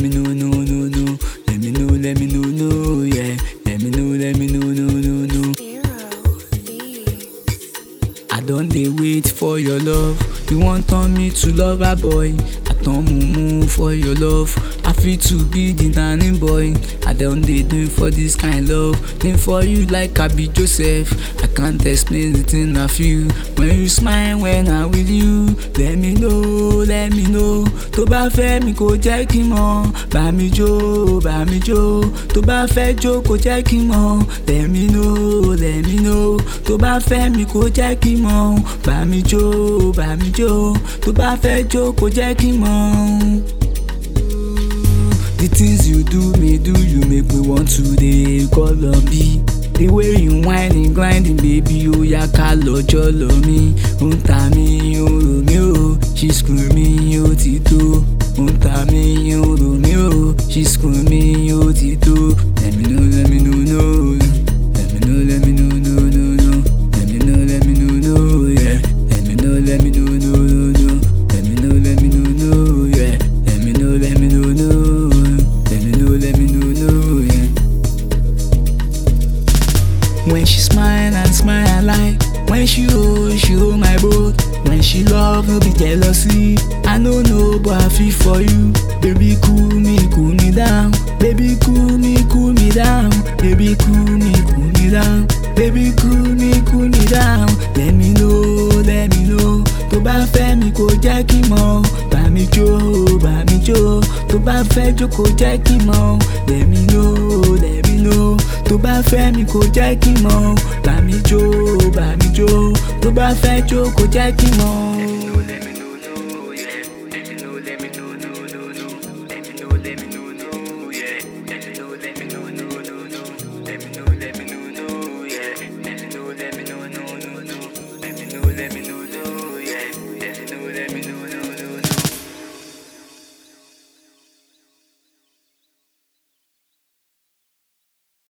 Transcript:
know, no, no, no. Let me know, let me know, no, yeah. Let me know, let me know, no, no, no. I don dey wait for your love. You wan turn me to lover boy. I turn mumu for your love. I fit to be the nanny boy. I don dey do for this kind love. Dey for you like I be Joseph. I can't explain the thing I feel. When you smile when I'm with you. Let me know, let me know. Tó bá fẹ́ mi kò jẹ́ kí n mọ̀. Bá mi jó, bá mi jó. Tó bá fẹ́ jó kò jẹ́ kí n mọ̀. Let me know, let me know. Tó bá fẹ́ mi kò jẹ́ kí n mọ̀. Bá mi jó, bá mi jó. Tó bá fẹ́ jó kò jẹ́ kí n mọ̀. The things you do me do you make me want to dey call on me. The way you whining grinding baby ó yá ká lọ́jọ́ lọ mí. Ó ń ta mí ó rò mí o, she screw mi ó ti tó. Ó ń ta mí ó rò mí o, she screw mi ó ti tó. Let me know, let me know, no. Let me know, let me know, no, no, no. Let me know, let me know, no, yeah. Let me know, let me know, no, no, no. Let me know, let me know, no, yeah. Let me know, let me know, no. Let me know, let me know, no, yeah. When she smile and smile I like When she hold, she hold my boat When she love, no be jealousy I no know but I feel for you Baby cool me, cool me down Baby cool me, cool me down Baby cool me, cool me down Baby cool me, cool me down Let me know, let me know Tó bá fẹ́ mi kò jẹ́ kí n mọ̀ Bá mi jó, bá mi jó Tó bá fẹ́ jó kò jẹ́ kí n mọ̀ Let me know, let me know Tó bá fẹ́ mi kò jẹ́ kí n mọ̀ Bá mi jó, bá mi jó Tó bá fẹ́ jó kò jẹ́ kí n mọ̀. Let me know.